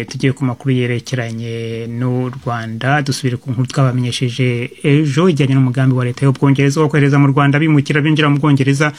tugiye ku makuru yerekeranye n'u rwanda dusubire ku nkuru twabamenyesheje ejo ijyanye n'umugambi wa leta y'ubwongereza wo kohereza mu rwanda bimukira binjira mu bwongereza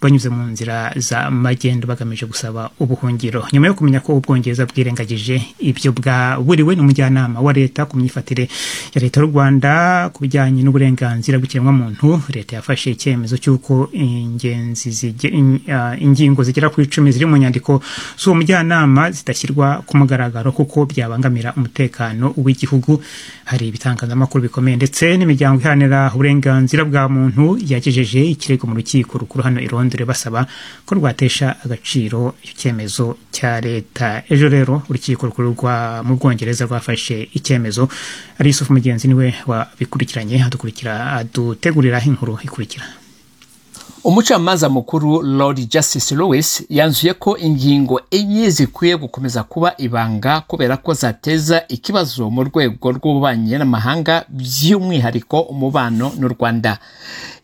banyuze mu nzira za magendo bagamije gusaba ubuhungiro nyuma yo kumenya ko ubwongereza bwirengagije ibyo bwaburiwe n'umujyanama wa leta ku myifatire ya leta y'u rwanda ku bijyanye n'uburenganzira bw'ikiremwamuntu leta yafashe icyemezo cy'uko ingenzi zige- in- ah, ingingo zigera ku icumi ziri mu nyandiko z'uwo mujyanama zidashyirwa ku mugaragaro kuko byabangamira umutekano w'igihugu hari ibitangazamakuru bikomeye ndetse n'imiryango iharanira uburenganzira bwa muntu yagejeje ikirego mu rukiko rukuru hano i Londres basaba ko rwatesha agaciro icyemezo cya leta ejo rero urukiko rukuru rwa mu Bwongereza rwafashe icyemezo ari Yusufu Mugenzi niwe wabikurikiranye adukurikira adutegurira inkuru ikurikira umucamanza mukuru lord justice lewis yanzuye ko ingingo enye zikwiye gukomeza kuba ibanga kubera ko zateza ikibazo mu rwego rw'ububanyi n'amahanga by'umwihariko umubano n'u rwanda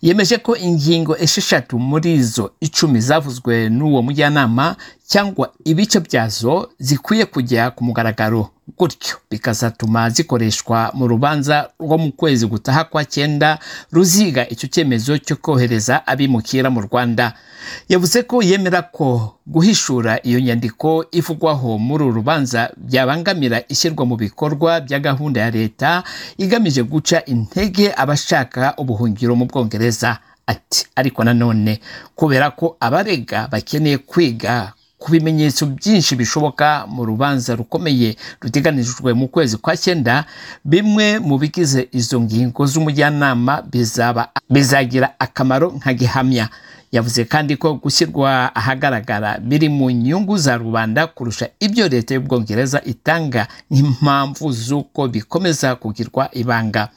yemeje ko ingingo esheshatu muri zo icumi zavuzwe n'uwo mujyanama cyangwa ibice byazo zikwiye kujya ku mugaragaro gutyo bikazatuma zikoreshwa mu rubanza rwo mu kwezi gutaha kwa cyenda ruziga icyo cyemezo cyo kohereza abimukira mu rwanda yavuze ko yemera ko guhishura iyo nyandiko ivugwaho muri uru rubanza byabangamira ishyirwa mu bikorwa bya gahunda ya leta igamije guca intege abashaka ubuhungiro mu bwongereza ati ariko nanone kubera ko abarega bakeneye kwiga ku bimenyetso byinshi bishoboka mu rubanza rukomeye ruteganijwe mu kwezi kwa cyenda bimwe mu bigize izo ngingo z'umujyanama bizaba bizagira akamaro nka gihamya yavuze kandi ko gushyirwa ahagaragara biri mu nyungu za rubanda kurusha ibyo leta y'ubwongereza itanga nk'impamvu z'uko bikomeza kugirwa ibanga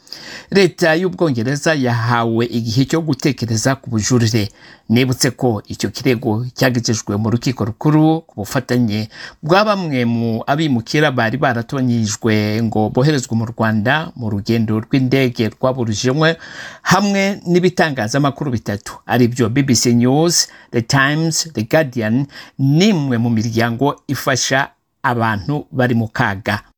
leta y'ubwongereza yahawe igihe cyo gutekereza ku bujurire nibutse ko icyo kirego cyagejejwe mu rukiko rukuru ku bufatanye bwa bamwe mu abimukira bari baratonyijwe ngo boherezwe mu rwanda mu rugendo rw'indege rwaburujimwe hamwe n'ibitangazamakuru bitatu aribyo bbc news the times the guardian n'imwe mu miryango ifasha abantu bari mu kaga